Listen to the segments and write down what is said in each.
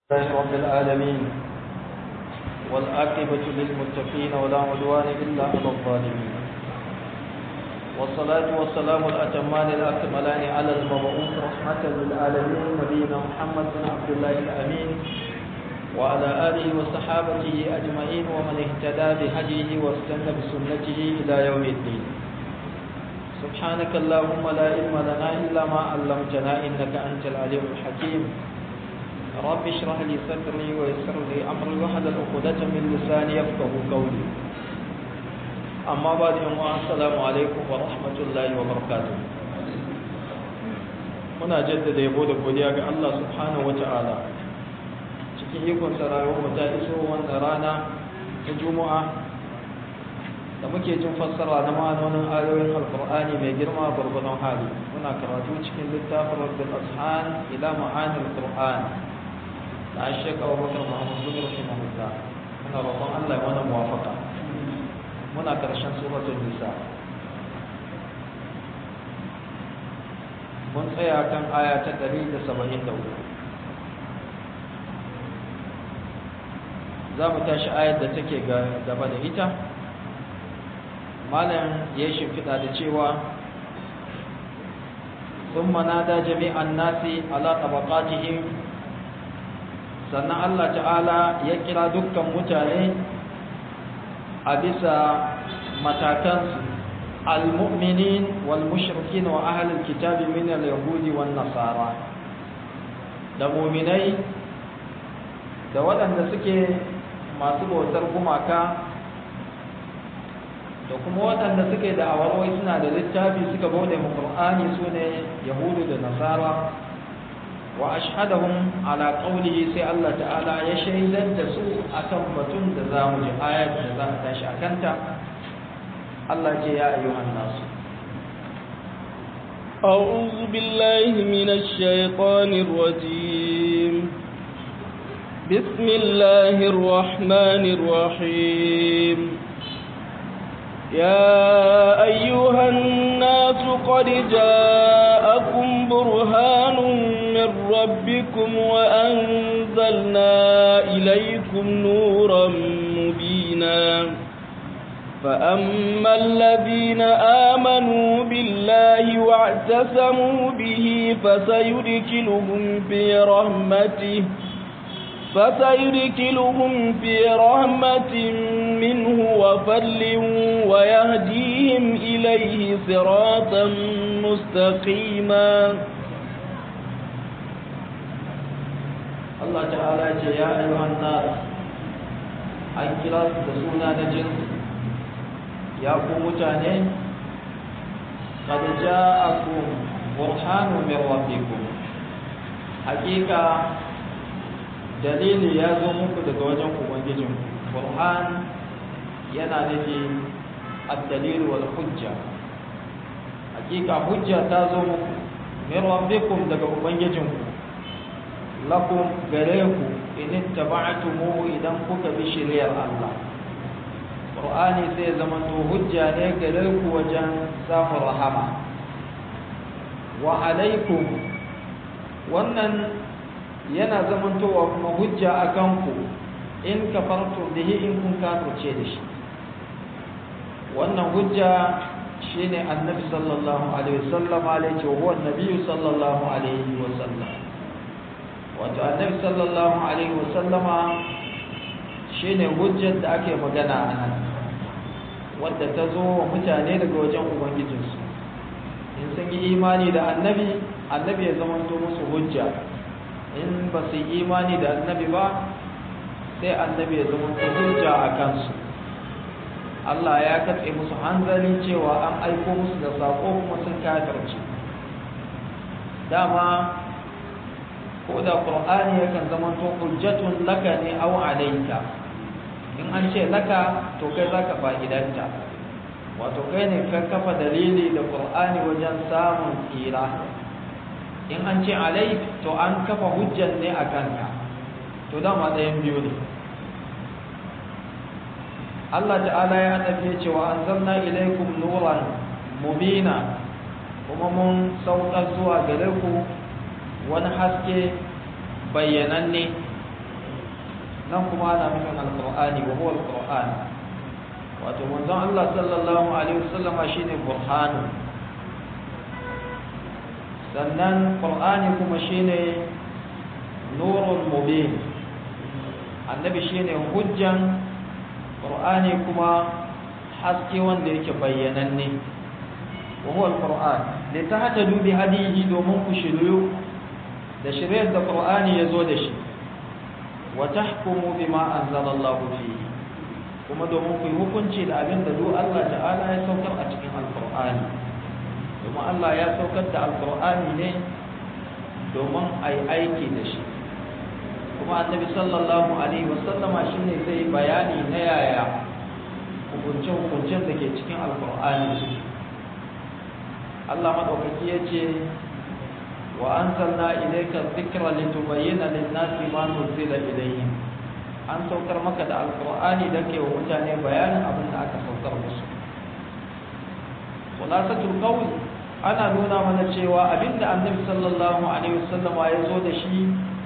لله رب العالمين والعاقبة للمتقين ولا عدوان إلا على الظالمين والصلاة والسلام الأتمان الأكملان على المبعوث رحمة للعالمين نبينا محمد بن عبد الله الأمين وعلى آله وصحابته أجمعين ومن اهتدى بهديه واستنى بسنته إلى يوم الدين سبحانك اللهم لا علم لنا إلا ما علمتنا إنك أنت العليم الحكيم رب اشرح لي صدري ويسر لي امري واحلل عقدة من لساني يفقهوا قولي اما بعد السلام عليكم ورحمة الله وبركاته muna jaddada yabo da godiya ga Allah subhanahu wata'ala cikin ikon rayuwar mu ta iso wannan rana ta juma'a da muke jin fassara na ma'anonin ayoyin alkur'ani mai girma gwargwadon hali muna karatu cikin littafin rabbil ashan ila ma'anil qur'an da shek abubakar muhammad bin rahimahullah muna roƙon Allah ya mana muwafaka muna karshen suratul nisa mun tsaya kan aya ta 174 za mu tashi ayar da take gaba da ita malam ya shimfiɗa da cewa ثم نادى جميع الناس على طبقاتهم sannan Allah ta'ala ya kira dukkan mutane a bisa matakansu al-mu'minin wal mushrikin wa ahlul kitabi min al-yahudi wan nasara da mu'minai da waɗanda suke masu bautar gumaka da kuma waɗanda suke da awarwai suna da littafi suka bauta mu Qur'ani sune yahudu da nasara wa ashhadahum ala qawlihi sai Allah ta'ala ya shaidar da su akan batun da za mu ji ayat da za a tashi akanta Allah ce ya ayyuhan nasu أعوذ بالله من الشيطان الرجيم بسم الله الرحمن الرحيم يا أيها الناس قد جاءكم برهان من ربكم وأنزلنا إليكم نورا مبينا فأما الذين آمنوا بالله واعتصموا به فسيدخلهم في رحمته فسيدخلهم في رحمة منه وفضل ويهديهم إليه صراطا مستقيما Allah ta'ala ce ya ayyuhan nas an kira su da suna na jinsi ya ku mutane qad ja'akum burhanu min rabbikum hakika dalili ya zo muku daga wajen ubangijin burhan yana nufi ad-dalil wal hujja hakika hujja ta zo muku min rabbikum daga ubangijinku lakum gare ku in ittaba'tumu idan kuka bi shari'ar Allah Qur'ani sai zama to hujja ne gare ku wajen samun rahama wa alaikum wannan yana zamantowa kuma hujja akan ku in kafartum bihi in kun kafirce da shi wannan hujja shine annabi sallallahu alaihi wasallam alaihi wa huwa annabi sallallahu alaihi wasallam wato annabi sallallahu alaihi wasallama shine hujjar da ake magana a nan wadda ta zo wa mutane daga wajen ubangijinsu in sun yi imani da annabi annabi ya zamanto musu hujja in ba su yi imani da annabi ba sai annabi ya zamanto hujja a kansu Allah ya katse musu hanzari cewa an aiko musu da sako kuma sun kafirce dama ko da qur'ani yakan zama to hujjatun laka ne aw alayka in an ce laka to kai zaka fa'idanta wato kai ne ka kafa dalili da qur'ani wajen samun tsira in an ce alayk to an kafa hujjan ne akan ka to dama ɗayan biyu ne Allah ta'ala ya tafi cewa anzalna ilaykum nuran mubina kuma mun saukar zuwa gare ku wani haske bayyananne nan kuma ana nufin alqur'ani wa huwa alqur'an wato manzon Allah sallallahu alaihi wasallam shine burhanu sannan qur'ani kuma shine nurul mubin annabi shine hujjan qur'ani kuma haske wanda yake bayyananne wa huwa alquran li tahtadu bi hadihi domin ku shiryu da shiriyar da qur'ani yazo da shi wa tahkumu bima anzalallahu fihi kuma domin ku yi hukunci da abin da duk Allah ta'ala ya saukar a cikin alqur'ani domin Allah ya saukar da alqur'ani ne domin ai aiki da shi kuma annabi sallallahu alaihi wasallama shine zai bayani na yaya hukunce-hukuncen da ke cikin alkur'ani Allah maɗaukaki ya ce wa an sanna ilaika zikra litubayyana lin-nasi ma nuzila ilayhim an saukar maka da alkur'ani da ke wa mutane bayanin abin da aka saukar musu khulasatul qawl ana nuna mana cewa abinda annabi sallallahu alaihi wasallama ya zo da shi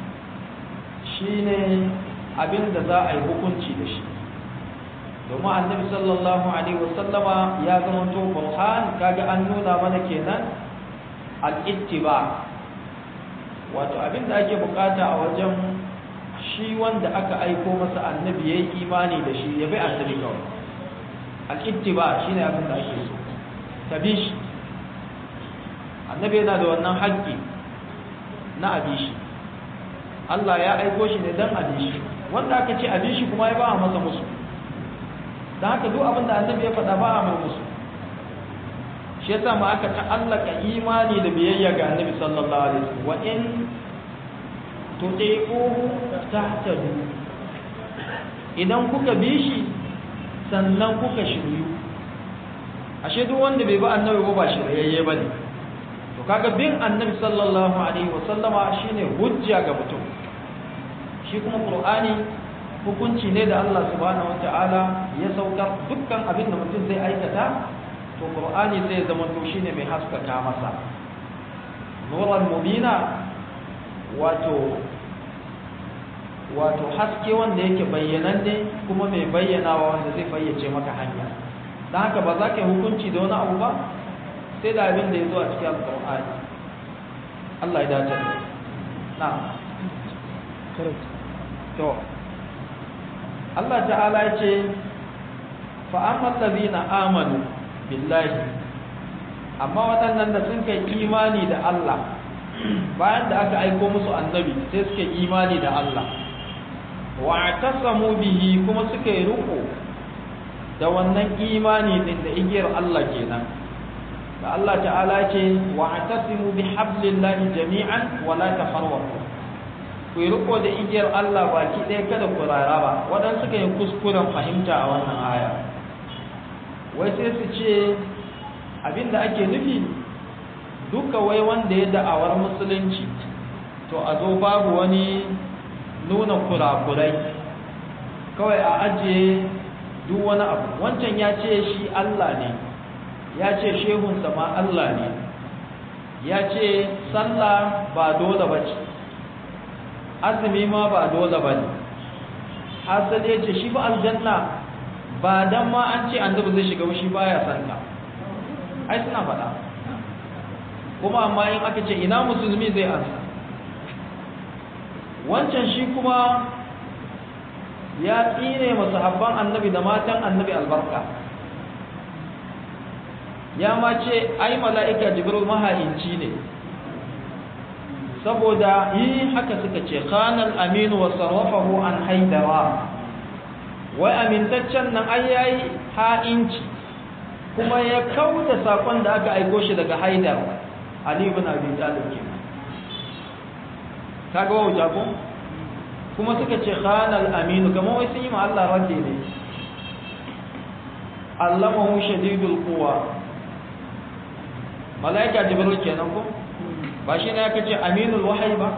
shine abinda za a yi hukunci da shi domin annabi sallallahu alaihi wasallama ya zama to burhan kaga an nuna mana kenan al-ittiba wato abinda ake bukata a wajen shi wanda aka aiko masa annabi yayi imani da shi ya bi annabi kawai al-ittiba shine abin da ake so tabishi annabi yana da wannan haƙƙi na abishi Allah ya aiko shi ne dan abishi wanda aka ce abishi kuma ya ba masa musu da haka duk abin da annabi ya faɗa ba a mai musu shi yasa ma aka ta'allaka imani da biyayya ga annabi sallallahu alaihi wasallam wa in tuti'uhu tahtadu idan kuka bi shi sannan kuka shiryu ashe duk wanda bai bi annabi ba ba shiryayye bane to kaga bin annabi sallallahu alaihi wasallama shine hujja ga mutum shi kuma qur'ani hukunci ne da Allah subhanahu wata'ala ya saukar dukkan abin da mutum zai aikata to qur'ani zai zama to shine mai haskaka masa nuran mubina wato wato haske wanda yake bayyananne kuma mai bayyanawa wanda zai fayyace maka hanya don haka ba za ka yi hukunci da wani abu ba sai da abin da ya zo a cikin alƙur'ani Allah ya dace na to Allah ta'ala ya ce fa'amman lazina amanu billahi amma waɗannan da sun kai imani da Allah bayan da aka aiko musu annabi sai suke imani da Allah wa tasamu bihi kuma suka yi riko da wannan imani din da igiyar Allah kenan da Allah ta'ala ce wa tasimu bi hablillahi jami'an wa la tafarraqu ku yi riko da igiyar Allah baki ɗaya kada ku raraba waɗansu suka yi kuskuren fahimta a wannan aya wai sai su ce abinda ake nufi duka wai wanda ya da'awar musulunci to a zo babu wani nuna kurakurai kawai a ajiye duk wani abu wancan ya ce shi Allah ne ya ce shehunsa ma Allah ne ya ce sallah ba dole ba ce azumi ma ba dole ba ne hasali ya ce shi ba aljanna ba dan ma an ce annabi zai shiga shi baya santa ai suna faɗa kuma amma in aka ce ina musulmi zai ansa wancan shi kuma ya tsine masahabban annabi da matan annabi albarka ya ma ce ai mala'ika jibril maha'inci ne saboda yi haka suka ce khanal aminu wa sarrafahu an haidara wai amintaccen nan ai yayi ha'inci kuma ya kauda sakon da aka aiko shi daga haidar ali ibn abi talib kenan kaga wa jago kuma suka ce khanal aminu kamar wai sun yi ma Allah radde ne allamahu shadidul quwa malaika jibril kenan ko ba shi ne aka ce aminul wahyi ba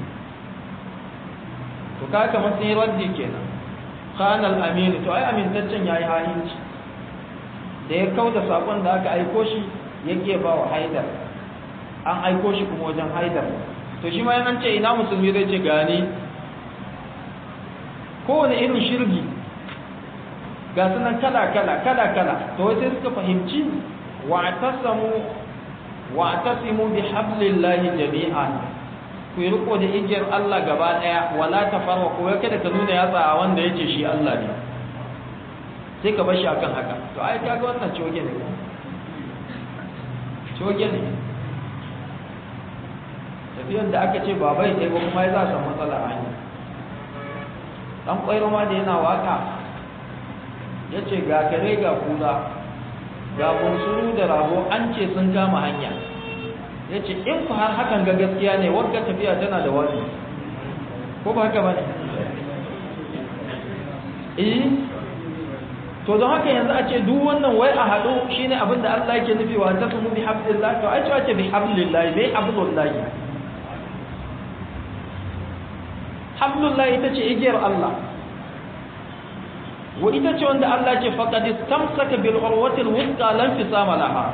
to kaga kamar sun yi radde kenan khanal aminu to ai amintaccen yayi hayinci da ya kauda sakon da aka aiko shi yake ba wa haidar an aiko shi kuma wajen haidar to shi ma an ce ina musulmi zai ce gani kowane irin shirgi ga sunan kala kala kala kala to wai sai suka fahimci wa'tasamu wa'tasimu bihablillahi jami'an ku yi riko da igiyar Allah gaba daya wala tafarraqu wai kada ka nuna yatsa a wanda yake shi Allah ne sai ka bar shi akan haka to ai kaga wannan coge ne coge ne tafiyar da aka ce ba bai ɗaya ba kuma ya za a samu matsala a hanya ɗan ƙwairo ma da yana waka ya ce ga kare ga kula ga bunsuru da rago an ce sun kama hanya ya ce in ku har hakan ga gaskiya ne wagga tafiya tana da wani ko ba haka ba ne eh to don haka yanzu a ce duk wannan wai a haɗu shine abin da Allah yake nufi wa tasmu bi hablillah to ai ce bi hablillah bai hablullah hablullah ita ce igiyar Allah wa ita ce wanda Allah ce faqad istamsaka bil urwati al wuthqa lam fisama laha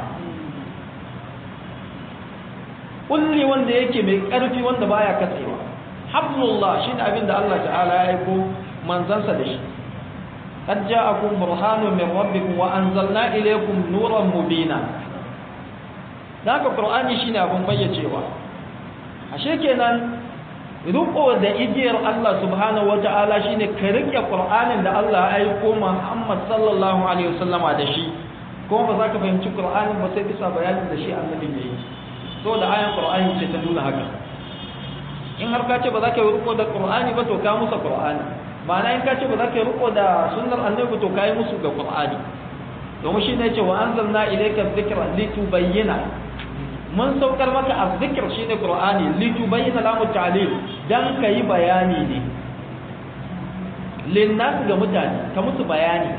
kulli wanda yake mai karfi wanda baya katsewa hablullah shine abin da Allah ta'ala ya aiko manzansa da shi قد جاءكم برهان من ربكم وأنزلنا إليكم نورا مبينا ذاك القرآن شيء أبو بيجيوا ashe kenan riko da igiyar Allah subhanahu wata'ala shine ka rike Qur'anin da Allah ya aiko Muhammad sallallahu alaihi wasallama da shi kuma ba za ka fahimci Qur'anin ba sai bisa bayanin da shi annabi ne so da ayan Qur'ani ce ta nuna haka in har ka ce ba za ka yi riko da Qur'ani ba to ka musa Qur'ani ma'ana in ka ce ba za ka yi riko da sunnar annabi to kai musu ga qur'ani domin shi ne ce wa anzalna ilayka dhikra litubayyana mun saukar maka azzikr shine qur'ani litubayyana lamu ta'lil dan kai bayani ne linnas ga mutane ka musu bayani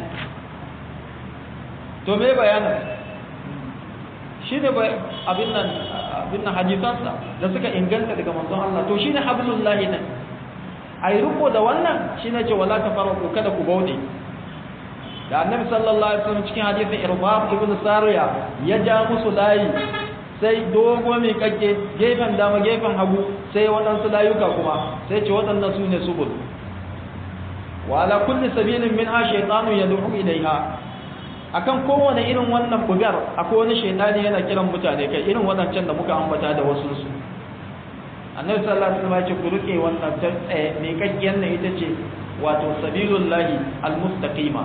to me bayanin shine abin nan abin nan hadisansa da suka inganta daga manzon Allah to shine hablullahi nan a yi riko da wannan shi ne ce wala ta faraku kada ku bauɗe da annabi sallallahu alaihi wasallam cikin hadisin irbab ibn sariya ya ja musu layi sai dogo mai kake gefen dama gefen hagu sai waɗansu layuka kuma sai ce waɗannan su ne subul wa ala kulli sabilin min ha shaytanu yad'u ilaiha akan kowane irin wannan bugar akwai wani shaytani yana kiran mutane kai irin waɗancan da muka ambata da wasu su annabi sallallahu alaihi wasallam ya ce ku rike wannan tsaye mai kakkiyar nan ita ce wato sabilullahi almustaqima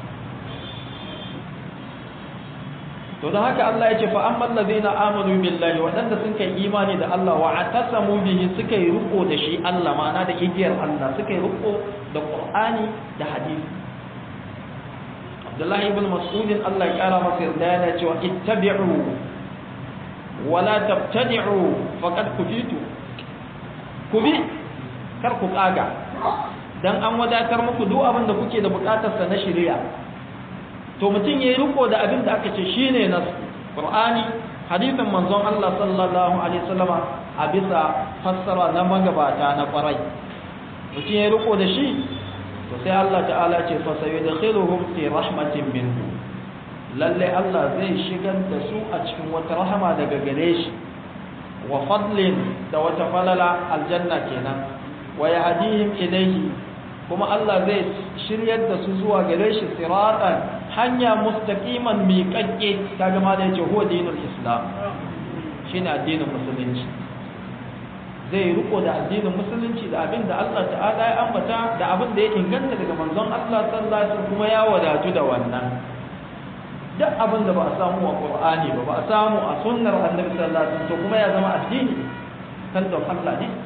to da haka Allah ya ce fa amman ladina amanu billahi wadanda sun kai imani da Allah wa atasamu bihi suka yi riko da shi Allah ma'ana da igiyar Allah suka yi riko da Qur'ani da hadisi Abdullah ibn Mas'ud Allah ya kara masa yarda yana cewa ittabi'u wala tabtadi'u faqad kufitu ku bi kar ku kaga dan an wadatar muku duk abin da kuke da bukatar sa na shari'a to mutum yayi riko da abin da aka ce shine nas qur'ani hadisin manzon Allah sallallahu alaihi wasallama a bisa fassara na magabata na kwarai mutum yayi riko da shi to sai Allah ta'ala ce fa sayudkhiluhum fi rahmatin minhu lalle Allah zai shigar da su a cikin wata rahama daga gare shi wa fadlin da wata falala aljanna kenan wa yahdihim ilayhi kuma Allah zai shiryar da su zuwa gare shi siratan hanya mustaqiman miƙaƙƙe kaga ma da yace huwa dinul islam shine addinin musulunci zai riko da addinin musulunci da abin da Allah ta'ala ya ambata da abin da ya inganta daga manzon Allah sallallahu alaihi wasallam kuma ya wadatu da wannan duk abin da ba a samu a Qur'ani ba ba a samu a sunnar Annabi sallallahu alaihi wasallam to kuma ya zama addini kan don Allah ne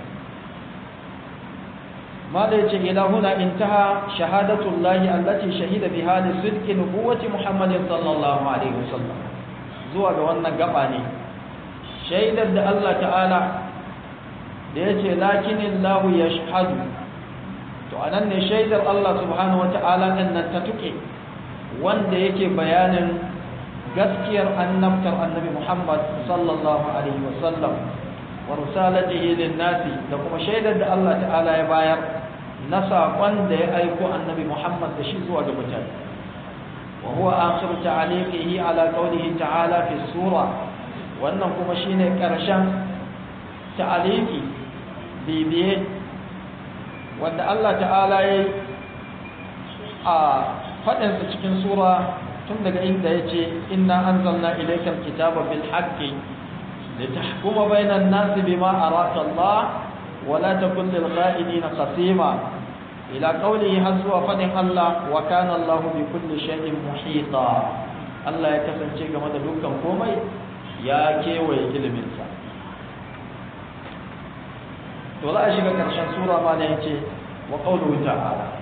ما da yace ila huna intaha shahadatullahi allati shahida biha li sidqi nubuwati Muhammadin sallallahu alaihi wasallam zuwa ga wannan gaba ne shaidar da Allah ta'ala da yace lakinillahu yashhadu to anan ne shaidar Allah subhanahu wata'ala din nan ta tuke wanda yake bayanin gaskiyar annabtar annabi Muhammad sallallahu alaihi wasallam wa risalatihi lin-nasi da kuma shaidar da Allah ta'ala ya bayar na saƙon da ya aiko annabi Muhammad da shi zuwa ga mutane wa huwa akhiru ta'aliqihi ala qawlihi ta'ala fi sura wannan kuma shine ƙarshen ta'aliki bibiye wanda Allah ta'ala ya yi a faɗinsa cikin sura tun daga inda ya ce inna an zanna ilaikar kitaba bil haqqi da ta hukuma bainan nasi bima araka Allah wala takun lil kha'inina khasima ila qawlihi har zuwa faɗin Allah wa kana Allah bi kulli shay'in muhita Allah ya kasance game da dukkan komai ya kewaye iliminsa to za a shiga ƙarshen sura ma da yace wa qawluhu ta'ala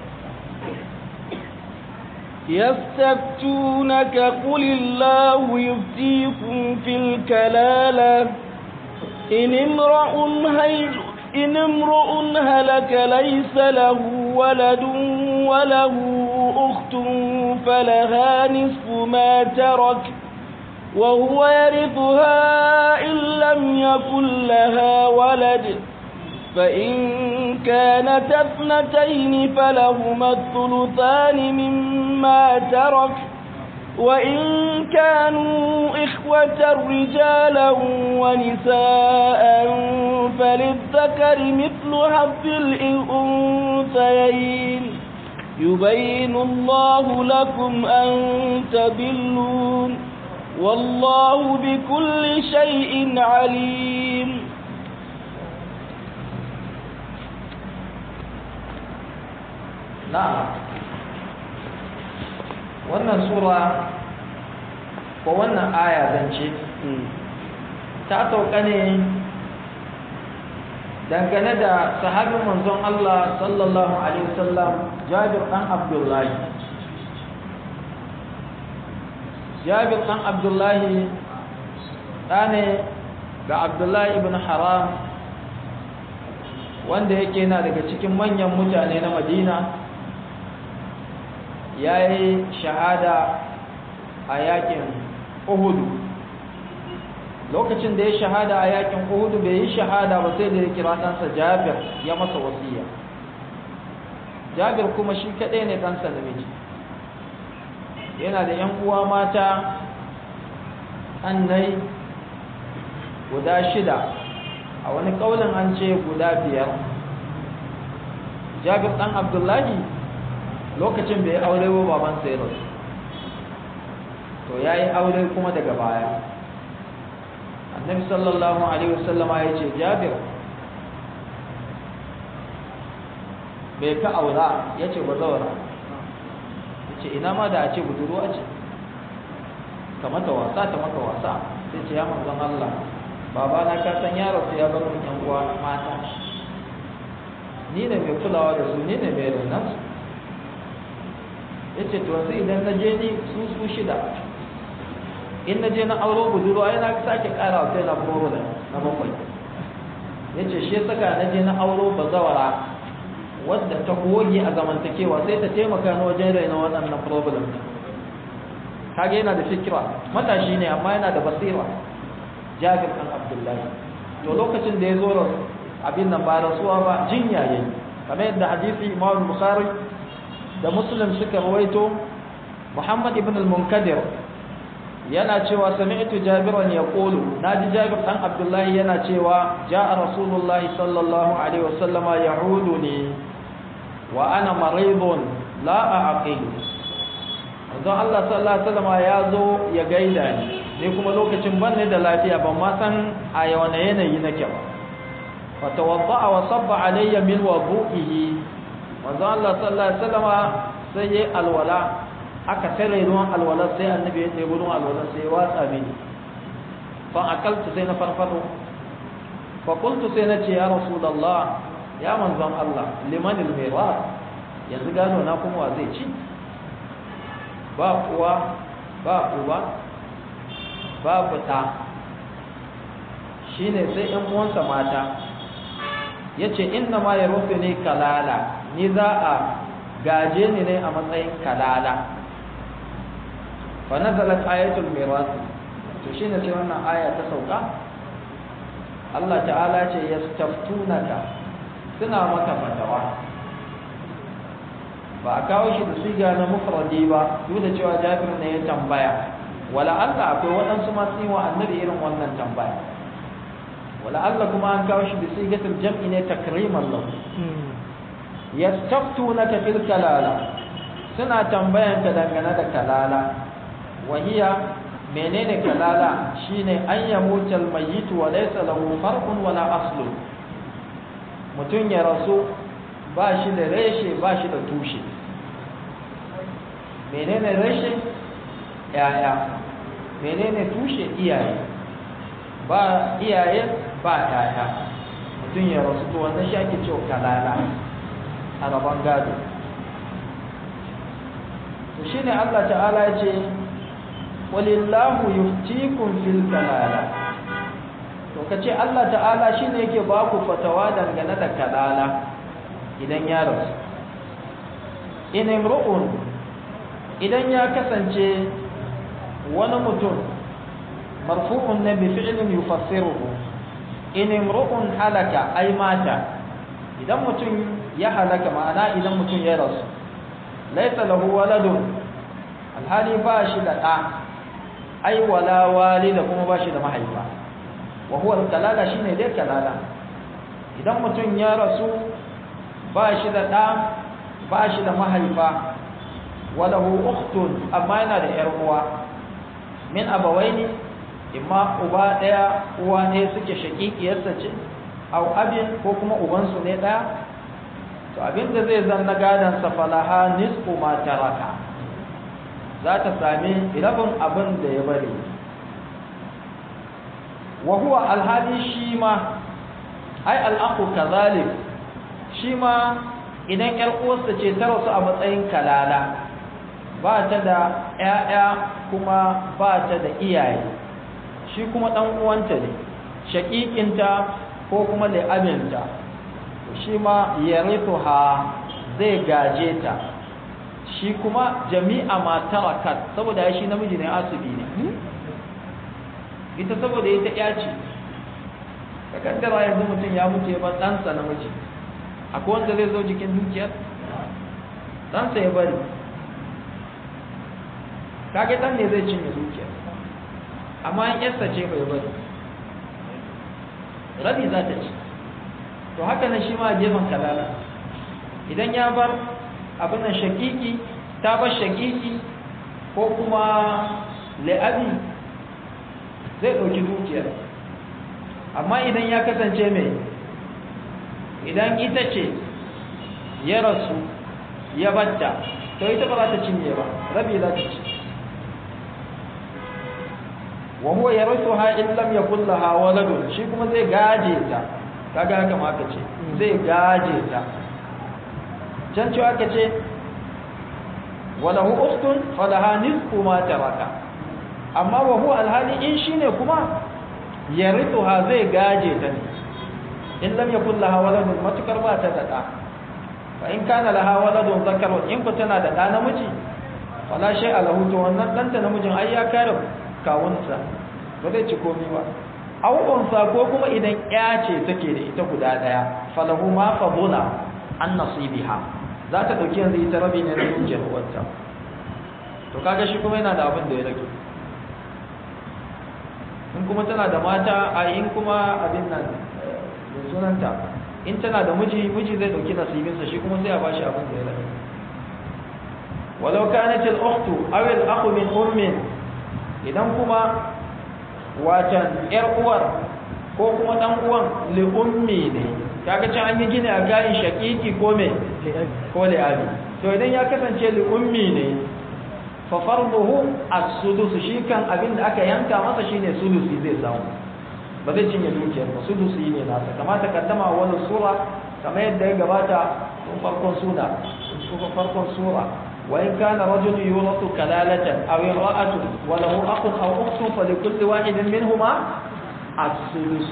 يستفتونك قل الله يفتيكم في الكلالة إن امرؤ هيج إن امرؤ هلك ليس له ولد وله أخت فلها نصف ما ترك وهو يرثها إن لم يكن لها ولد فإن كانت اثنتين فلهما الثلثان مما ترك وإن كانوا إخوة رجالا ونساء فللذكر مثل حظ الأنثيين يبين الله لكم أن تضلون والله بكل شيء عليم na'am wannan sura ko wannan aya zance ta sauka ne dangane da sahabin manzon Allah sallallahu alaihi wasallam Jabir dan Abdullahi Jabir dan Abdullahi ɗane ga Abdullahi ibn Haram wanda yake na daga cikin manyan mutane na Madina ya yi shahada a yakin uhudu lokacin da ya shahada a yakin uhudu bai yi shahada ba sai da ya kira ɗansa jabir ya masa wasiya jabir kuma shi kaɗai ne ɗansa namiji yana da ‘yan uwa mata annai guda shida a wani ƙaunin an ce guda biyar jabir ɗan abdullahi lokacin bai aure wa baban sai rasu to ya yi aure kuma daga baya annabi sallallahu alaihi wasallama ya ce jabir bai ka aura ya ce ba zaura ya ce ina ma da a ce budurwa ce ka mata wasa ta maka wasa sai ce ya manzon Allah baba na ka san yaro sai ya bar mun yan uwa mata ni ne mai kulawa da su ni ne mai renan su ya ce to yanzu idan na je ni su su shida in na je na auro budurwa yana sake kara wa kai na problem na bakwai ya ce shi saka na je na auro bazawara wadda ta goge a zamantakewa sai ta taimaka na wajen raina waɗannan problem kage yana da fikira matashi ne amma yana da basira jabir ɗan abdullahi to lokacin da ya zo abin nan ba rasuwa ba jinya yayi kamar yadda hadisi imam bukhari da muslim suka rawaito muhammad ibn al-munkadir yana cewa sami'tu jabiran yaqulu naji jabir dan abdullahi yana cewa ja'a rasulullahi sallallahu alaihi wasallama ya'uduni wa ana maridun la a'qilu don Allah sallallahu alaihi wasallama ya zo ya gaida ni ni kuma lokacin ban ne da lafiya ban ma san a yawan yanayi nake ba fa tawadda'a wa sabba alayya min wudu'ihi manzo Allah sallallahu alaihi wasallama sai yayi alwala aka tare ruwan alwala sai annabi ya ɗebi ruwan alwala sai ya watsa mini fa akaltu sai na farfado fa qultu sai na ce ya rasulullah ya manzon Allah liman almiras yanzu gano na kuma wa zai ci ba uwa ba uba ba fita shine sai ɗan uwansa mata yace inna ma yarufu ne kalala ni za a gaje ni ne a matsayin kalala fa nazalat ayatul miras to shine sai wannan aya ta sauka Allah ta'ala ce yastaftunaka suna maka fatawa ba a kawo shi da siga na mufradi ba duk da cewa Jabir ne ya tambaya wala Allah akwai waɗansu masu yi wa annabi irin wannan tambaya wala Allah kuma an kawo shi da sigatul jam'i ne takriman lahu yastaftunaka fil kalala suna tambayan ka dangane da kalala wahiya menene kalala shine an yamuta almayyit wa laysa lahu farqun wala aslu mutun ya rasu ba shi da reshe ba shi da tushe menene reshe yaya menene tushe iyaye ba iyaye ba yaya mutum ya rasu to wannan shi ake cewa kalala a rabon gado to shine Allah ta'ala ya ce walillahu yuftikum fil kalala to kace Allah ta'ala shine yake ba ku fatawa dangane da kalala idan ya rasu in imru'un idan ya kasance wani mutum marfu'un ne bi fi'lin yufassiruhu in imru'un halaka ay mata idan mutum ya halaka ma'ana idan mutum ya rasu laysa lahu waladun alhali ba shi da ɗa ai wala walida kuma ba shi da mahaifa wa huwa kalala shine dai kalala idan mutum ya rasu ba shi da ɗa ba shi da mahaifa walahu ukhtun amma yana da yar uwa min abawaini imma uba daya uwa ne suke shaƙiƙiyarsa ce au abin ko kuma ubansu ne daya to abinda zai zanna gadan sa falaha nisfu ma taraka za ta sami rabin abin da ya bari wa huwa alhadi shi ma ai al'aqu kazalik shi ma idan ƴar uwarsa ce ta rasu a matsayin kalala ba ta da ƴaƴa kuma ba ta da iyaye shi kuma ɗan uwanta ne shaƙiƙinta ko kuma la'abinta shi ma yarithuha zai gaje ta shi kuma jami'a ma tarakat saboda ya shi namiji ne asibi ne ita saboda ita ƴa ce ka kaddara yanzu mutum ya mutu ya bar ɗansa namiji akwai wanda zai zo jikin dukiyar ɗansa ya bari kage ɗan ne zai cinye dukiyar amma in yarsa ce bai bari rabi za ta ci to haka nan shi ma a gefen kalala idan ya bar abin nan shakiki ta bar shakiki ko kuma la'abi zai ɗauki dukiyar amma idan ya kasance mai idan ita ce ya rasu ya batta to ita ba za ta cinye ba rabi za ta ci wa huwa yarithuha in lam yakul laha waladun shi kuma zai gaje ta kaga haka ma aka ce zai gaje ta can cewa aka ce walahu ukhtun falaha nisfu ma taraka amma wa huwa alhali in shine kuma yarithuha zai gaje ta ne in lam yakul laha waladun matukar ba ta da da fa in kana laha waladun zakarun in ku tana da da namiji fala shay alahu to wannan danta namijin ai ya kare kawunsa ba zai ci komai ba aw unsa ko kuma idan ya ce take da ita guda daya falahu ma fadula an nasibiha za ta dauki yanzu ita rabi ne na dukiyar uwarta to kaga shi kuma yana da abin da ya rage in kuma tana da mata a in kuma abin nan da sunanta in tana da miji miji zai dauki nasibinsa shi kuma sai a bashi abin da ya rage walau kanat al-ukhtu aw al-akhu min ummin idan kuma watan yar uwar ko kuma dan uwan li ummi ne kaga can an yi gini a gayin shakiki ko me ko li abi to idan ya kasance li ummi ne fa farduhu as-sudus shi kan abin da aka yanka masa shine sudusi zai samu ba zai cinye dukiyar ba sudusi ne nasa kamata kaddama wani sura kamar yadda ya gabata tun farkon suna tun farkon sura وإن كان رجل يورث كلالة أو امرأة وله أخ أو أخت فلكل واحد منهما الثلث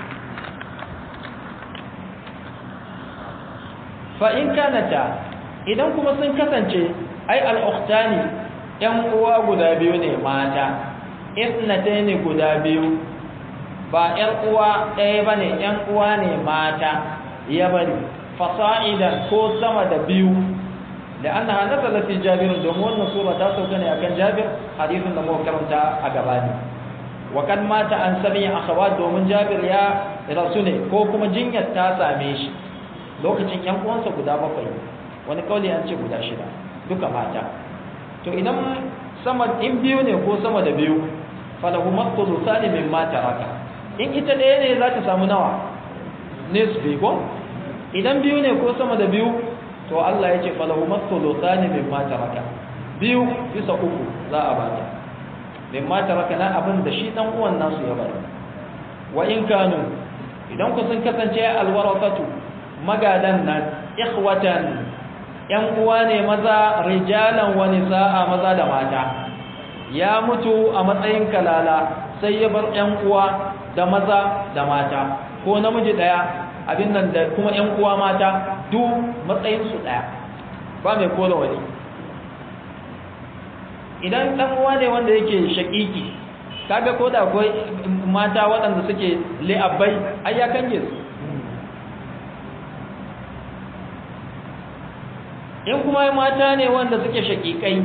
فإن كانتا idan kuma sun kasance ai al'uktani ‘yan uwa guda biyu ne mata isnata ne guda biyu ba ‘yan uwa ɗaya ba ne ‘yan uwa ne mata ya bari fasa'idan ko sama da biyu لأنها نزلت في جابر دومون نصورة تاسو كان أكن جابر حديث نمو كرمتا أقباني وكان مات عن سبع أخوات دومون جابر يا رسولي كوكما جنية تاسا ميش lokacin yan uwansa guda bakwai wani kauli an ce guda shida duka mata to idan sama in biyu ne ko sama da biyu falahu maqtudu sani min ma taraka in ita ɗaya ne za ta samu nawa nisbi ko idan biyu ne ko sama da biyu to Allah ya ce falahu maqtudu sani min ma taraka biyu bisa uku za a bata min ma taraka na abin da shi dan uwan nasu ya bari wa in kanu idan ku sun kasance alwarakatu magadan nan ikhwatan yan uwa ne maza rijalan wa nisaa maza da mata ya mutu a matsayin kalala sai ya bar yan uwa da maza da mata ko namiji daya abin nan da kuma yan uwa mata duk matsayin su daya ba mai kola wani idan dan uwa ne wanda yake shakiki kaga ko da akwai mata waɗanda suke li'abbai ai ya kange su in kuma mata ne wanda suke shakikai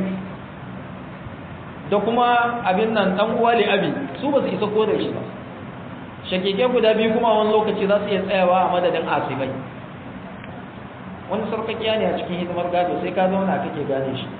da kuma abin nan dan uwa li'abi su ba su isa ko da shi ba shakikai guda biyu kuma wani lokaci za su iya tsayawa a madadin asibai wani sarkakiya ne a cikin hidimar gado sai ka zauna kake gane shi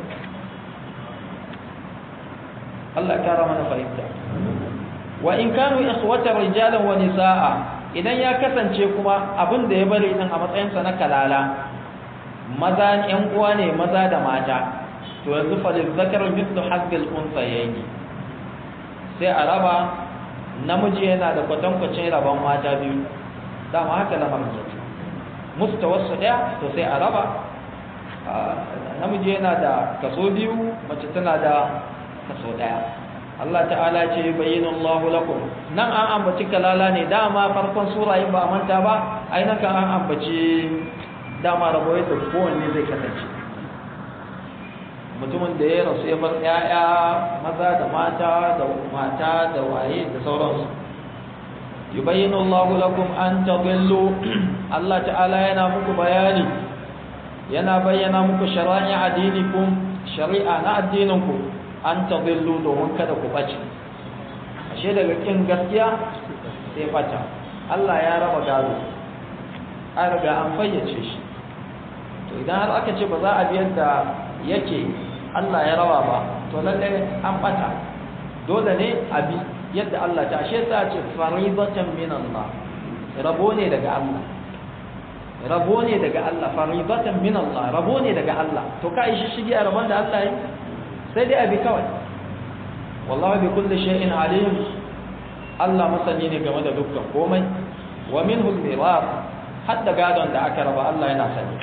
Allah ya kara mana fahimta wa in kanu ikhwatan rijalan wa nisaa idan ya kasance kuma abin da ya bari din a matsayin sa na kalala maza yan uwa ne maza da mata to yanzu fa lil zakari mithlu hazzil unsayni sai a raba namiji yana da kwatankwacin rabon mata biyu dama haka lamarin yake mustawassu daya to sai a raba namiji yana da kaso biyu mace tana da kaso daya Allah ta'ala ce bayyana Allah lakum nan an ambaci kalala ne dama farkon sura yin ba a manta ba ai nan kan an ambaci dama rabo yadda kowanne zai kasance mutumin da ya rasu ya bar ƴaƴa maza da mata da mata da waye da sauransu yubayyinu Allah lakum an tadillu Allah ta'ala yana muku bayani yana bayyana muku shara'i adinikum shari'a na addininku an tadillu domin kada ku bace ashe daga kin gaskiya sai fata Allah ya raba gado an riga an fayyace shi to idan har aka ce ba za a biyar da yake Allah ya raba ba to lalle an bata dole ne a bi yadda Allah ta ashe sa ce faridatan min Allah rabo ne daga Allah rabo ne daga Allah faridatan min Allah rabo ne daga Allah to ka yi shi shige a rabon da Allah yi sai dai abi kawai wallahi bi kulli shay'in alim Allah masani ne game da dukkan komai wa minhu al-miras hadda gadon da aka raba Allah yana sani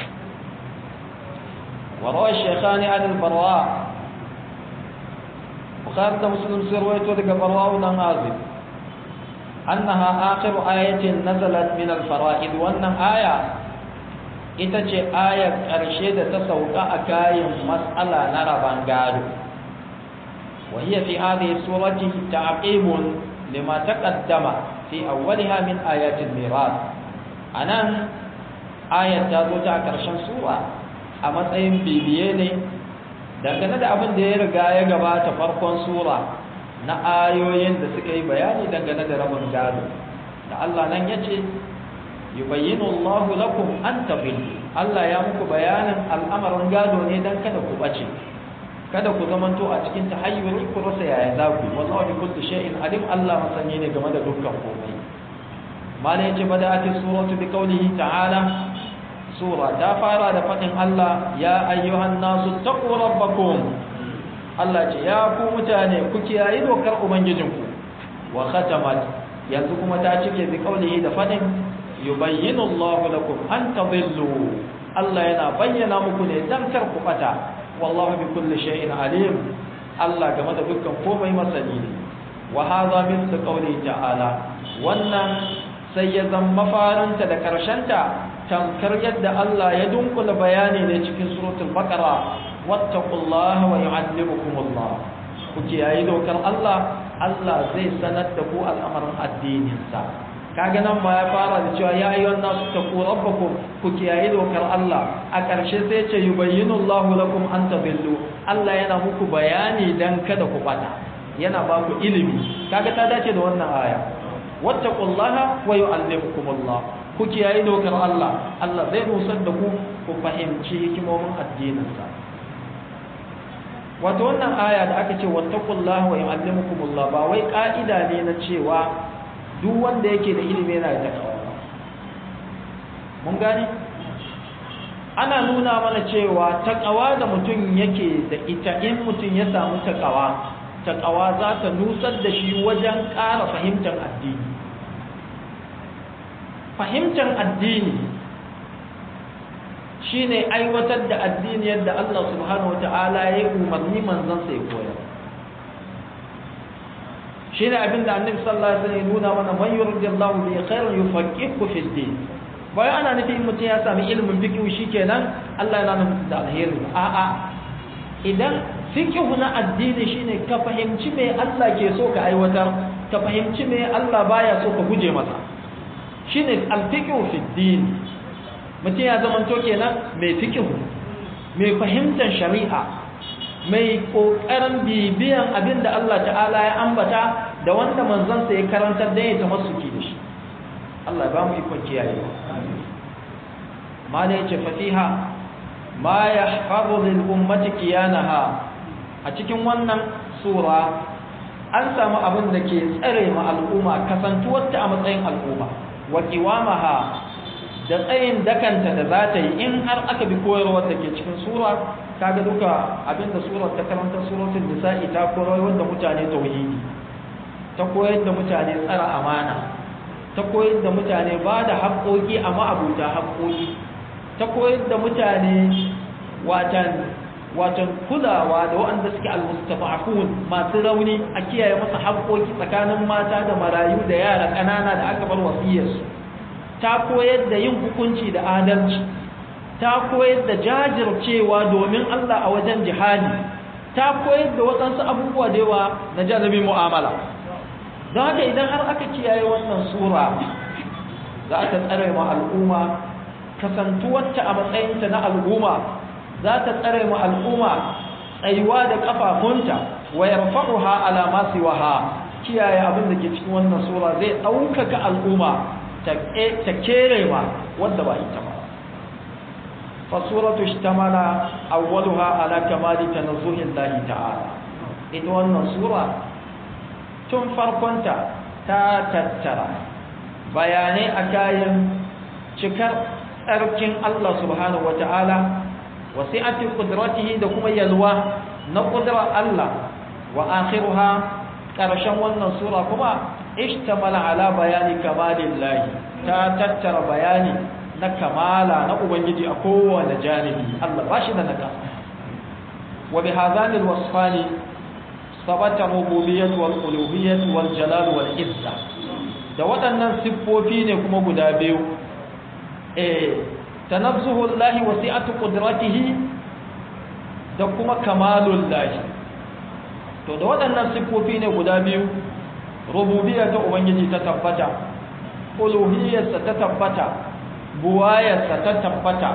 wa rawa shaykhani an al-barra bukhari da muslim sai rawaito daga barra dan azib annaha akhir ayatin nazalat min al-fara'id wannan aya ita ce ayar ƙarshe da ta sauka a kayan matsala na raban gado وهي في هذه السورة تعقيب لما تقدم في أولها من آيات الميراث أنا آية تازو تاكرشن سورة أما تأيين بيبيني dangane da abin da ya riga ya gabata farkon sura na ayoyin da suka yi bayani dangane da rabin gado da Allah nan ya ce yubayyinu Allahu lakum an tabillu Allah ya muku bayanin al'amarin gado ne dan kada ku bace kada ku zamanto a cikin tahayyuri ku rasa yaya za ku wallahu bi kulli shay'in alim Allah masani ne game da dukkan komai mala yace bada'ati suratu bi qawlihi ta'ala sura ta fara da fadin Allah ya ayyuhan nasu taqu rabbakum Allah ce ya ku mutane ku kiyaye dokar ubangijinku wa khatamat yanzu kuma ta cike bi qawlihi da fadin yubayyinu Allahu lakum an tadillu Allah yana bayyana muku ne dan kar ku bata wallahu bi kulli shay'in alim Allah game da dukkan komai masani ne wa hadha mithlu qawli ta'ala wannan sai ya zama mafaranta da karshenta tamkar yadda Allah ya dunkula bayani ne cikin suratul baqara wattaqullaha wa yu'allimukumullah ku kiyaye dokar Allah Allah zai sanar da ku al'amarin addinin sa kaga nan ba ya fara da cewa ya ayyuhan nasu taqu rabbakum ku kiyaye dokar Allah a ƙarshe sai ce yubayyinu Allahu lakum an tabillu Allah yana muku bayani dan kada ku bata yana ba ku ilimi kaga ta dace da wannan aya wattaqullaha wa yu'allimukumullah ku ku kiyaye dokar Allah Allah zai nusar da ku ku fahimci hikimomin addininsa wato wannan aya da aka ce wattaqullaha wa yu'allimukumullah ba wai ka'ida ne na cewa duk wanda yake da ilimi yana da takawa mun gani ana nuna mana cewa takawa da mutum yake da ita in mutum ya samu takawa takawa za ta nusar da shi wajen ƙara fahimtar addini fahimtar addini shine aiwatar da addini yadda Allah subhanahu wata'ala ya umarni manzon sai koyar shine abin da annabi sallallahu alaihi wasallam ya nuna mana man yuridillahu bi khairin yufaqihu fi din bayan ana nufin mutum ya sami ilimin fiqh shikenan Allah yana nufin da alheri a'a idan fiqh na addini shine ka fahimci me Allah ke so ka aiwatar ka fahimci me Allah baya so ka guje masa shine al-fiqh fi din mutum ya zama to kenan mai fikihu mai fahimtar shari'a mai kokarin bibiyan abin da Allah ta'ala ya ambata da wanda manzansa ya karantar da ya tamassuki da shi Allah ya ba mu ikon kiyaye ma da yace fatiha ma yahfazu lil ummati qiyanaha a cikin wannan sura an samu abin da ke tsare ma al'umma kasantuwar ta a matsayin al'umma wa qiwamaha da tsayin dakanta da za ta yi in har aka bi koyarwar da ke cikin sura kaga duka abinda surar ta karanta suratul nisa'i ta koyar da mutane tauhidi ta koyar da mutane tsara amana ta koyar da mutane ba da haƙoƙi a ma'abuta haƙoƙi ta koyar da mutane watan watan kulawa da waɗanda suke almustafa'un masu rauni a kiyaye masa haƙoƙi tsakanin mata da marayu da yara ƙanana da aka bar wasiyarsu ta koyar da yin hukunci da adalci ta koyar da jajircewa domin Allah a wajen jihadi ta koyar da waɗansu abubuwa da yawa na janibin mu'amala don haka idan har aka kiyaye wannan sura za ta tsare ma al'umma kasantuwarta a matsayinta na al'umma za ta tsare ma al'umma tsayuwa da kafafunta wa yarfa'uha ala ma siwaha kiyaye abin da ke cikin wannan sura zai ɗaukaka al'umma ta kere ma wadda ba ita ba fasuratu ishtamala awwaluha ala kamali tanazzuhi Allah ta'ala ita wannan sura tun farkonta ta tattara bayanai a kayan cikar tsarkin Allah subhanahu wata'ala wasi'ati qudratihi da kuma yalwa na qudrar Allah wa akhiruha karshen wannan sura kuma ishtamala ala bayani kamalillahi ta tattara bayani na kamala na ubangiji a kowane janibi Allah ba shi da naka wa bi hadhani alwasfani sabata rububiyyah wal uluhiyyah wal jalal wal izza da waɗannan siffofi ne kuma guda biyu eh tanazzuhu llahi wasi'atu qudratihi da kuma kamalullahi to da waɗannan siffofi ne guda biyu rububiyya ta ubangiji ta tabbata uluhiyyarsa ta tabbata buwayarsa ta tabbata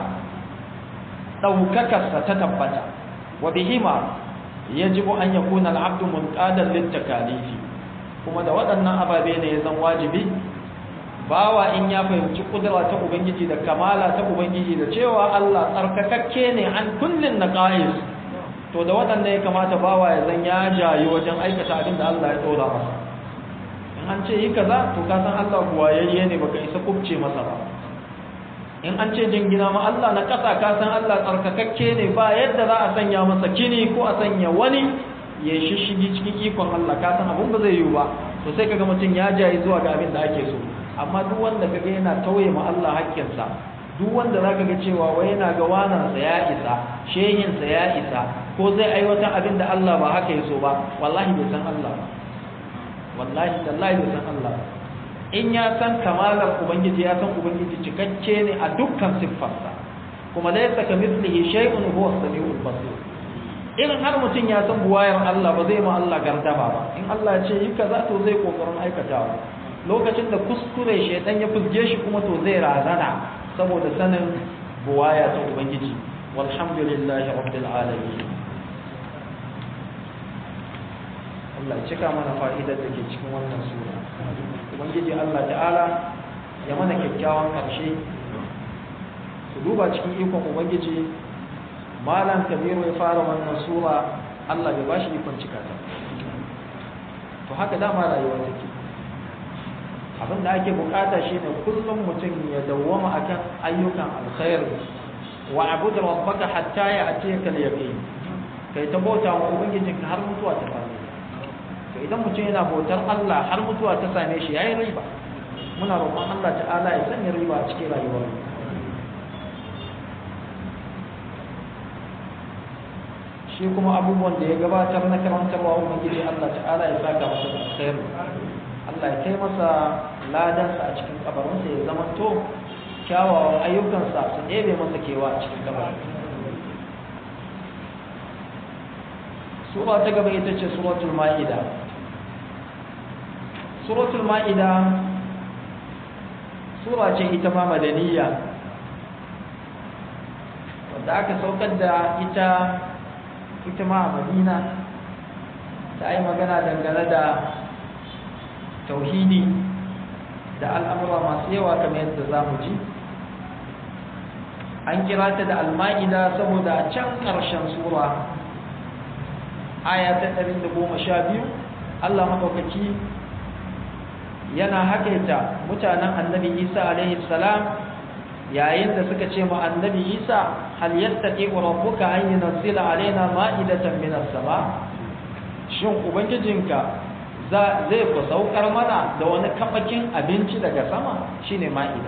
ɗaukakarsa ta tabbata wa bihima yajibu an yakuna al-abdu munqadan lit-takalifi kuma da waɗannan ababe ne ya zan wajibi bawa in ya fahimci kudura ta ubangiji da kamala ta ubangiji da cewa Allah tsarkakakke ne an kullin naqais to da waɗannan ya kamata bawa ya zan ya jayi wajen aikata abin da Allah ya dora masa in an ce yi kaza to ka san Allah buwayayye ne baka isa kubce masa ba in an ce jingina ma Allah na ƙasa ka san Allah tsarkakakke ne ba yadda za a sanya masa kini ko a sanya wani ya shishigi cikin ikon Allah ka san abin ba zai yiwu ba to sai kaga mutum ya jayi zuwa ga abin da ake so amma duk wanda kaga yana tauye ma Allah hakkinsa duk wanda zaka ga cewa wai yana ga wanansa ya isa shehinsa ya isa ko zai aiwatar abin da Allah ba haka ya so ba wallahi bai san Allah ba wallahi tallahi bai san Allah ba in ya san kamalar ubangiji ya san ubangiji cikakke ne a dukkan siffarsa kuma laysa kamithlihi shay'un huwa as-sami'ul basir irin har mutum ya san buwayar Allah ba zai ma Allah gardama ba in Allah ya ce yi kaza to zai kokarin aikatawa lokacin da kuskure shaytan ya fusge shi kuma to zai razana saboda sanin buwaya ta ubangiji walhamdulillahi rabbil alamin Allah ya cika mana fa'idar da ke cikin wannan sura ubangiji Allah ta'ala ya mana kyakkyawan ƙarshe su duba cikin ikon ubangiji malam kabiru ya fara wannan sura Allah bai bashi ikon cika ta to haka dama rayuwa take abin da ake bukata shine kullum mutum ya dawwama akan ayyukan alkhair wa abud rabbaka hatta ya'tiyaka al-yaqin kai ta bauta wa ubangijinka har mutuwa ta same to idan mutum yana bautar Allah har mutuwa ta same shi yayi riba muna roƙon Allah ta'ala ya sanya riba a cikin rayuwar shi kuma abubuwan da ya gabatar na karantarwa ubangiji Allah ta'ala ya saka masa da alkhair Allah ya kai masa ladansa a cikin kabarinsa ya zama to kyawawan ayyukansa su ɗebe masa kewa a cikin kabarin sura ta gaba ita ce suratul ma'ida suratul ma'ida sura ce ita ma madaniya wanda aka saukar da ita ita ma a madina ta yi magana dangane da tauhidi da al'amura masu yawa kamar yadda za mu ji an kira ta da alma'ida saboda can ƙarshen sura aya ta ɗari da goma sha biyu allah maɗaukaki yana haƙaita mutanen annabi isa alaihi salam yayin da suka ce ma annabi isa hal yattaqi rabbuka an yunzila alaina ma'idatan minas sama shin ubangijinka zai ku saukar mana da wani kafakin abinci daga sama shine ma'ida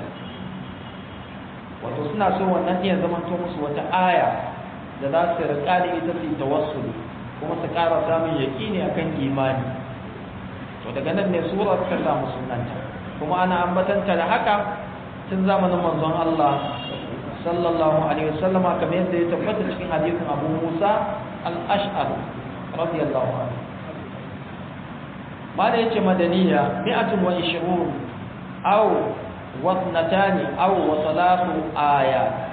wato suna so wannan iya zama to musu wata aya da za su riƙa da ita su tawassuli kuma su ƙara samun yaƙini akan imani to daga nan ne surar ta samu sunanta kuma ana ambatanta da haka tun zamanin manzon Allah sallallahu alaihi wasallama kamar yadda ya tabbata cikin hadisin Abu Musa al-Ash'ari radiyallahu anhu mala yace madaniya mi'atun wa ishirun aw wasnatani aw wa salatu aya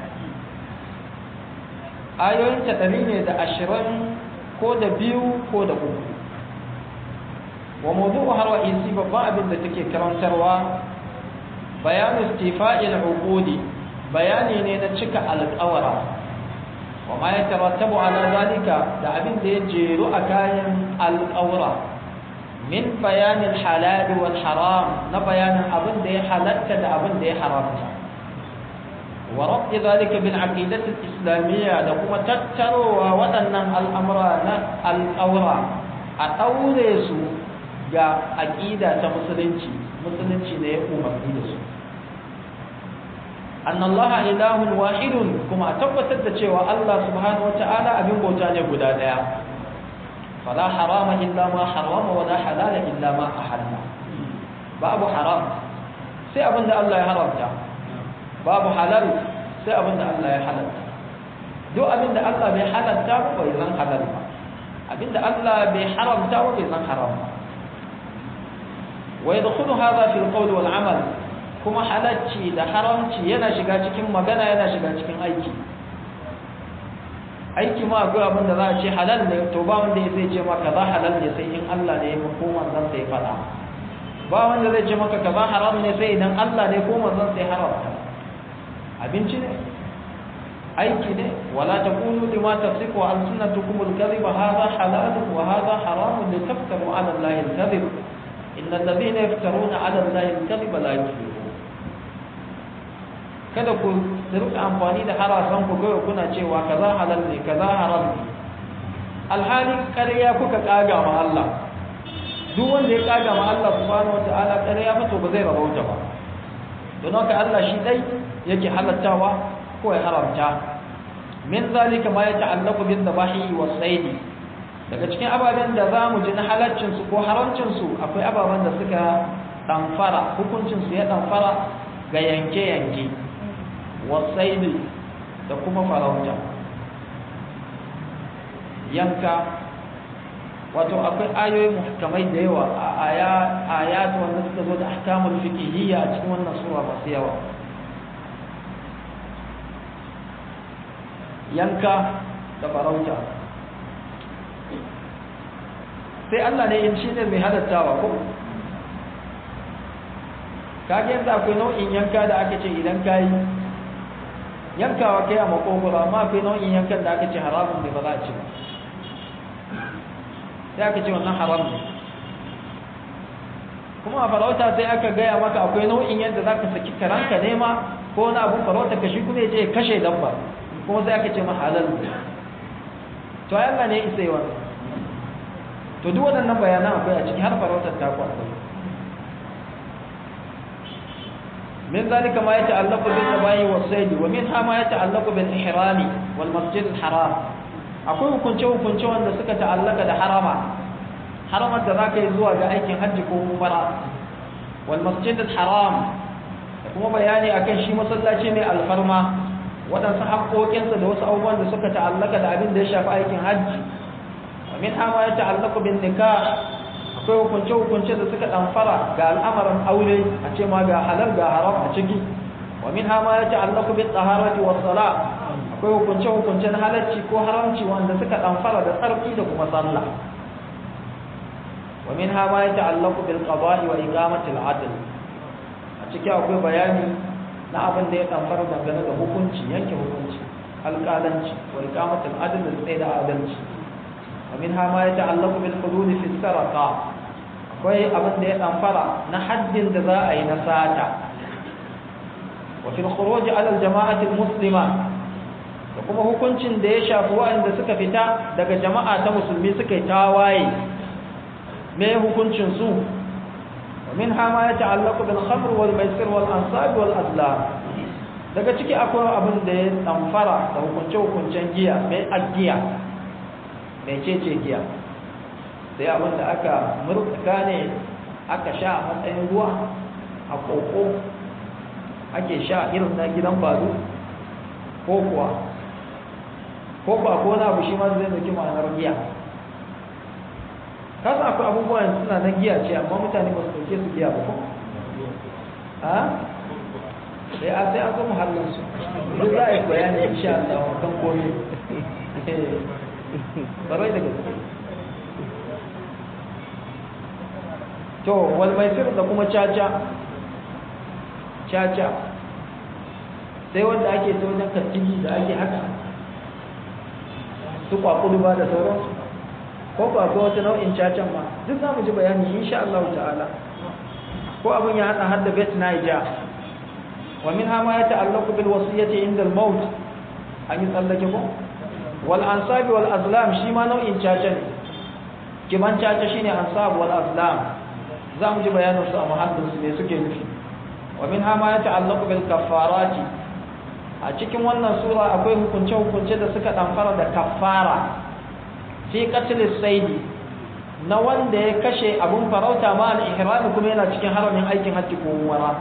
ayoyin ta dari ne da ashirin ko da biyu ko da uku wa mawdu'u har wa isi babban abin da take karantarwa bayanu istifa'il uqudi bayani ne na cika alƙawara wa ma yatarattabu ala zalika da abin da ya jeru a kayan alƙawara min bayanin halal wal haram na bayanin abin da ya halatta da abin da ya haramta wa rabbi zalika bil aqidati al islamiyya da kuma tattarowa waɗannan al'amura na alƙawara a ɗaure su ga aqida ta musulunci musulunci da ya umarni da su annallaha ilahun wahidun kuma a tabbatar da cewa Allah subhanahu wata'ala abin bauta ne guda daya fala harama illa ma harama wa la halala illa ma ahalla babu haram sai abin da Allah ya haramta babu halal sai abin da Allah ya halalta duk abin da Allah bai halalta ba bai zan halal ba abin da Allah bai haramta ba bai zan haram ba wa yadkhulu hadha fi al-qawl wal 'amal kuma halacci da haramci yana shiga cikin magana yana shiga cikin aiki aiki ma akwai abin da za a ce halal ne to ba wanda ya zai ce maka za halal ne sai in Allah ne ya ko manzon sai faɗa ba wanda zai ce maka kaza haram ne sai idan Allah ne ko manzon sai haramta abinci ne aiki ne wala taqulu lima tasifu alsunatukum alkadhiba hadha halal wa hadha haram litaftaru ala allahi alkadhib innal ladhina yaftaruna ala allahi alkadhiba la yuflihun kada ku rika amfani da harasan ku ga kuna cewa kaza halal ne kaza haram ne alhali ƙarya kuka kaga ma Allah duk wanda ya kaga ma Allah subhanahu wataala ƙarya ba to ba zai rabauta ba don haka Allah shi dai yake halattawa ko ya haramta min zalika ma ya ta'allaqu bin dabahi was sayd daga cikin ababen da zamu ji na halaccin su ko haramcin su akwai ababen da suka damfara hukuncin su ya damfara ga yanke yanke was sayd da kuma farauta yanka wato akwai ayoyi muhkamai da yawa a aya ayat wanda suka zo da ahkamul fiqhiyya a cikin wannan sura masu yawa yanka da farauta sai Allah ne in shine mai halattawa ko kage yanzu akwai nau'in yanka da aka ce idan ka yi yankawa kai a makogoro amma akwai nau'in yankan da aka ce haramun ne ba za a ci ba sai aka ce wannan haram ne kuma a farauta sai aka gaya maka akwai nau'in yadda za ka saki karanka nema ko wani abun farauta ka shi kuma ya je kashe dabba kuma sai aka ce ma halal ne to Allah ne isa yi wannan to duk waɗannan bayanan akwai a ciki har farautar ta akwai من ذلك ما يتعلق بالذبائح والصيد ومنها ما يتعلق بالإحرام والمسجد الحرام akwai hukunce-hukunce wanda suka ta'allaka da harama haramar da za ka yi zuwa ga aikin hajji ko umara wal masjid haram da kuma bayani akan shi masallaci mai alfarma waɗansu haƙoƙinsa da wasu abubuwan da suka ta'allaka da abin da ya shafi aikin hajji wa min hama ya ta'allaka bin nikah akwai hukunce-hukunce da suka ɗamfara ga al'amarin aure a ce ma ga halal ga haram a ciki wa min hama ya ta'allaku bi tsaharati wa sala akwai hukunce-hukunce na halarci ko haramci wanda suka ɗamfara da tsarki da kuma sallah wa min hama ya ta'allaku bil qada'i wa iqamati al adl a ciki akwai bayani na abin da ya ɗamfara dangane da hukunci yanke hukunci alƙalanci wa iqamati al adl da tsaye da adalci ومنها ما يتعلق بالحدود في السرقة akwai abin da ya ɗamfara na haddin da za a yi na sata wa fil khuruj ala al jama'ati al muslima da kuma hukuncin da ya shafi waɗanda suka fita daga jama'a ta musulmi suka yi tawaye me hukuncin su wa minha ma yata'allaqu bil khamr wal maisir wal ansab wal azlam daga ciki akwai abin da ya ɗamfara da hukunce hukuncen giya mai agiya mecece giya sai abin da aka murtuka ne aka sha a matsayin ruwa a koko ake sha irin na gidan bazu ko kuwa ko kuwa ko na abu shi ma zai zaki ma'anar giya kasa akwai abubuwan suna na giya ce amma mutane ba su dauke su giya ba ko ha sai a sai an zo muhallinsu duk za a yi bayani insha Allah kan komai barai da gaske to wal maisir da kuma caca caca sai wanda ake ta wajen kattigi da ake haka su kwakudu ba da sauransu ko ba ko wata nau'in cacan ma duk za mu ji bayani insha Allah ta'ala ko abin ya hada hadda bet naija wa min hama ya ta'allaqu bil wasiyyati inda al-maut an yi tsallake ko wal ansab wal azlam shi ma nau'in caca ne kiman caca shine ansab wal azlam za mu ji bayanin su a muhaddin su ne suke nufi wa min hama ya ta'allaqu bil kaffarati a cikin wannan sura akwai hukunce hukunce da suka damfara da kaffara fi qatl saidi na wanda ya kashe abun farauta ma al ihram kuma yana cikin haramin aikin hajji ko umara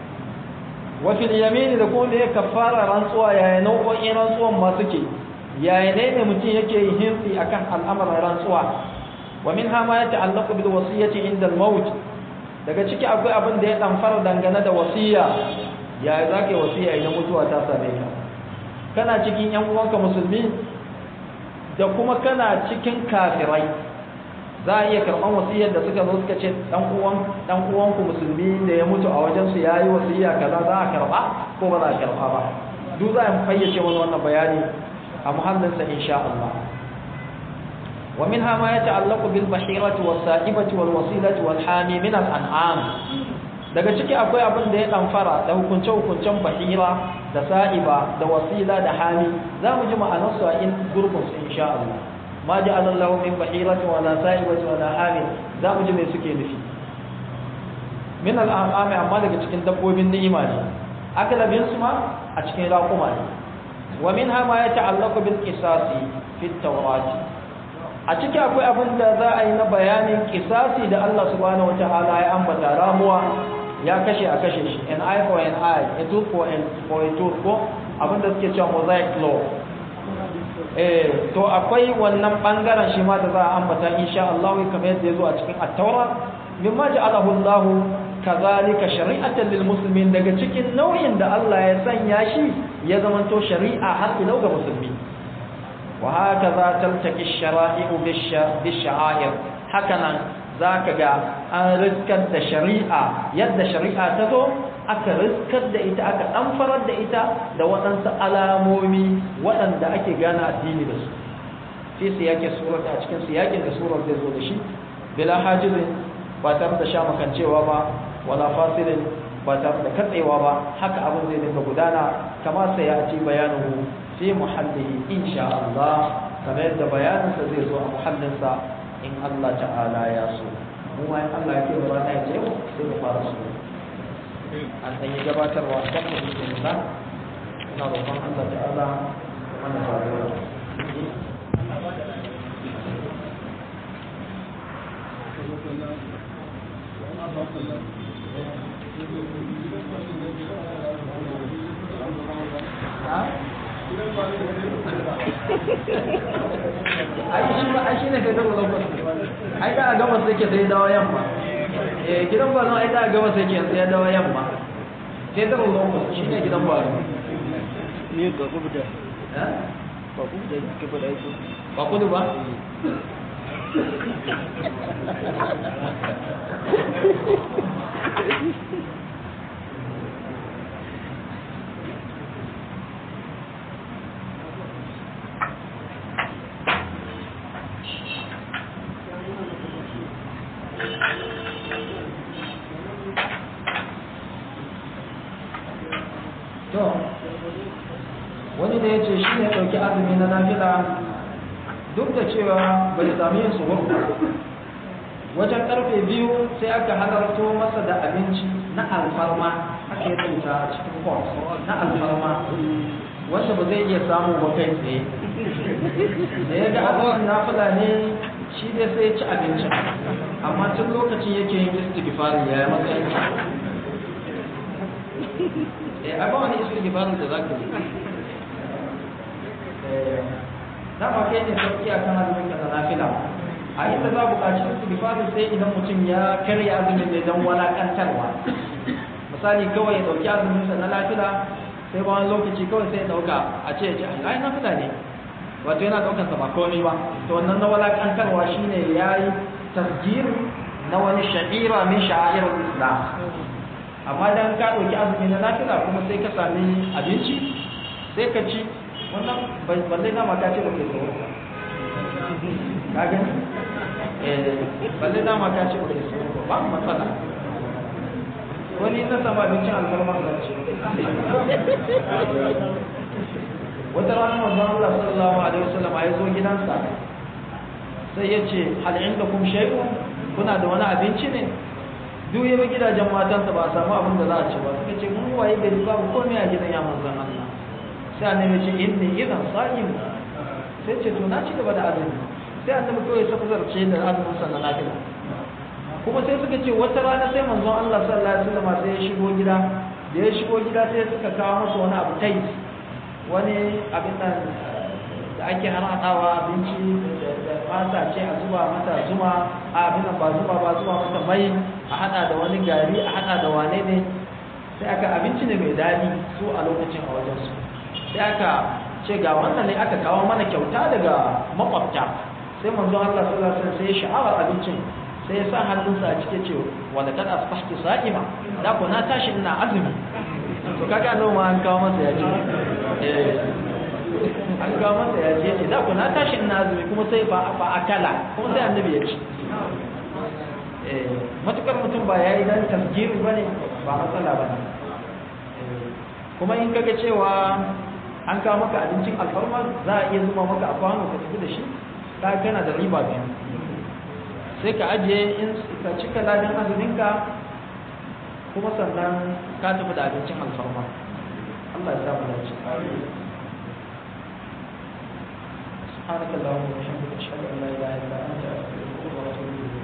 wa fil yamin da kuma ya kaffara rantsuwa yaya nau'o'in rantsuwan ma suke yaya ne ne mutum yake yin hinsi akan al'amarin rantsuwa wa minha ma yata'allaqu bil wasiyyati inda al-maut daga ciki akwai abin da ya damfara dangane da wasiya yaya zaka yi wasiya idan mutuwa ta same ka kana cikin yan uwanka musulmi da kuma kana cikin kafirai za a iya karɓan wasiyar da suka zo suka ce dan uwan dan uwanku musulmi da ya mutu a wajen su yayi wasiya kaza za a karɓa ko ba za a karɓa ba duk za a fayyace wani wannan bayani a muhallinsa insha Allah ومنها ما يتعلق بالبحيرة والسائبة والوسيلة والحامي من الأنعام daga ciki akwai abin da ya damfara da hukunce-hukuncen bahira da sa'iba da wasila da hami za mu ji ma'anarsu a in gurbin su insha Allah ma ji alallahu min bahirati wala sa'ibati wala hami za mu ji me suke nufi min al'ami amma daga cikin dabbobin ni'ima ne akalabin su ma a cikin raƙuma ne wa minha ma yata'allaqu bil qisasi fi at-taurati a ciki akwai abin da za a yi na bayanin kisasi da Allah subhanahu wata'ala ya ambata ramuwa ya kashe a kashe shi an eye for an eye a tooth for, an, for a tooth ko abin da suke cewa mosaic law eh to akwai wannan bangaren shi ma da za a ambata insha Allah kamar yadda ya zo a cikin at-taura mimma ja'alahu Allah kazalika shari'atan lil muslimin daga cikin nau'in da Allah ya sanya shi ya zamanto shari'a har ila ga musulmi وهكذا تلتقي الشرائع بالشعائر هكذا za ka ga an riskar da shari'a yadda shari'a ta zo aka riskar da ita aka ɗanfarar da ita da waɗansu alamomi waɗanda ake gane addini da su fi siyakin surar a cikin siyakin da surar zai zo da shi bila hajizin ba tare da sha makancewa ba wala fasilin ba tare da katsewa ba haka abin zai dinga gudana kama sai ya ci bayanin fi muhallihi insha Allah kamar yadda bayaninsa zai zo a muhallinsa in Allah ta'ala ya so mu ma in Allah ya ce ba rana ya ce sai mu fara su an ɗan yi gabatarwa kan mu cikin nisa ina roƙon Allah ta'ala mana faruwa ai shi ba ai shine kai da lokacin ai da gaba sai ke sai dawo yamma eh gidan ba ai da gaba sai ke sai dawo yamma sai da lokacin shine gidan ba ne ga ku da eh ba ku da ke fada ko ba kudu ba to wani da ya ce shi ne ɗauki azumi na nafila duk da cewa bai sami yin suhur ba wajen karfe biyu sai aka halarto masa da abinci na alfarma aka yi rubuta a cikin kwas na alfarma wanda ba zai iya samu ba kai tsaye da ya ga abubuwan nafila ne shi dai sai ya ci abincin amma tun lokacin yake yin istighfari ya yi matsayin eh ai ba wani istighfarin da zaka yi eh dama kai ne sauki a kan azumin ka na nafila a inda za buƙaci istighfarin sai idan mutum ya karya azumin ne don walakantarwa misali kawai ya ɗauki azumin sa na nafila sai ba wani lokaci kawai sai ya ɗauka a ce ya ce ai nafila ne wato yana ɗaukar sa ba komai ba to wannan na walakantarwa shine yayi tasjir na wani sha'ira min sha'irul islam amma dan ka ɗauki azumi na nafila kuma sai ka sami abinci sai ka ci wannan balle na maka ce baka so ka gani eh balle na maka ce baka so ba matsala wani na sama abincin alfarma zan ce wata rana manzon Allah sallallahu alaihi wasallam ya zo gidansa sai ya ce hal indakum shay'un kuna da wani abinci ne duk yabi gidajen matansa ba a samu abin da za a ci ba suka ce mun waye gari babu komai a gidan ya manzon Allah sai annabi ce inni idan sa'im sai ce to na ci gaba da azumi sai annabi kawai ya saka zarce da azumin sa na lafiya kuma sai suka ce wata rana sai manzon Allah sallallahu alaihi wasallam sai ya shigo gida da ya shigo gida sai suka kawo masa wani abu tai wani abin nan da ake harhaɗawa abinci da mata ce a zuba mata zuma a abin ba zuba ba zuba mata mai a haɗa da wani gari a haɗa da wane ne sai aka abinci ne mai daɗi su a lokacin a wajensu sai aka ce ga wannan ne aka kawo mana kyauta daga makwabta sai manzon Allah sallallahu alaihi wasallam sai ya sha'awar abincin sai ya sa hannunsa a cike ce wanda kad asbahti sa'ima da ko na tashi ina azumi to kaga nan ma an kawo masa ya ce eh an kawo masa ya ce ce da ko na tashi ina azumi kuma sai ba ba akala kuma sai annabi ya ci eh matukar mutum ba yayi dan tasgiri bane ba matsala bane kuma in kaga cewa an kawo maka abincin alfarma za a iya zuma maka a kwano ka tafi da shi ka kana da riba biyu sai ka ajiye in ka cika ladin azuminka kuma sannan ka tafi da abincin alfarma Allah ya samu dace سبحانك اللهم وبحمدك اشهد ان لا اله الا انت استغفرك واتوب اليك